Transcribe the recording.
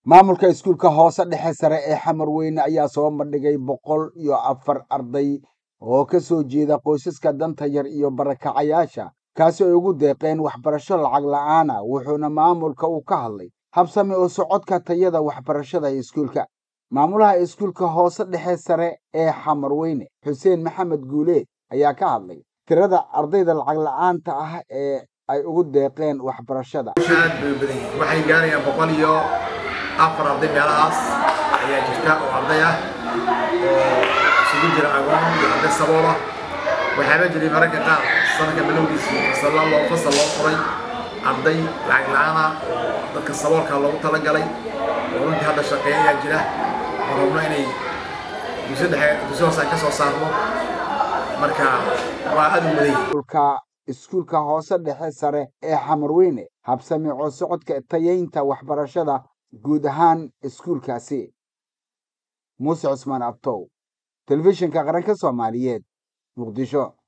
maamulka iskuulka hoose dhexe sare ee xamarweyne ayaa soo bandhigay boqol iyo afar arday oo ka soo jeeda qoysaska danta yar iyo barakacayaasha kaasi ay ugu deeqeen waxbarasho lacag la-aana wuxuuna maamulka uu ka hadlay habsami oo socodka tayada waxbarashada ee iskuulka maamulaha iskuulka hoose dhexe sare ee xamarweyne xuseen maxamed guuleed ayaa ka hadlay tirada ardayda lacag la-aanta ah ee ay ugu deeqeen waxbarashada aad bay u badan yihiin waxay gaarayaan boqol iyo afar arday meelahaas ayaa jirta oo arday ah oo isugu jira agoon iyo arday sabool ah waxaaba jiray mararka qaar sanadka bilowgiisii fasalla loo fasal loo furay arday lacag la-aan ah oo dadka saboolka loogu talagalay oo runtii hadda shaqeeya ayaa jira oo rabno inay dugsi dhexe dugsi hoose aan ka soo saarno marka waa aad u badan yihiin iskuulka hoose dhexe sare ee xamarweyne habsami oo socodka tayeynta waxbarashada guud ahaan iskuulkaasi muuse cusmaan abtow telefishinka qaranka soomaaliyeed muqdisho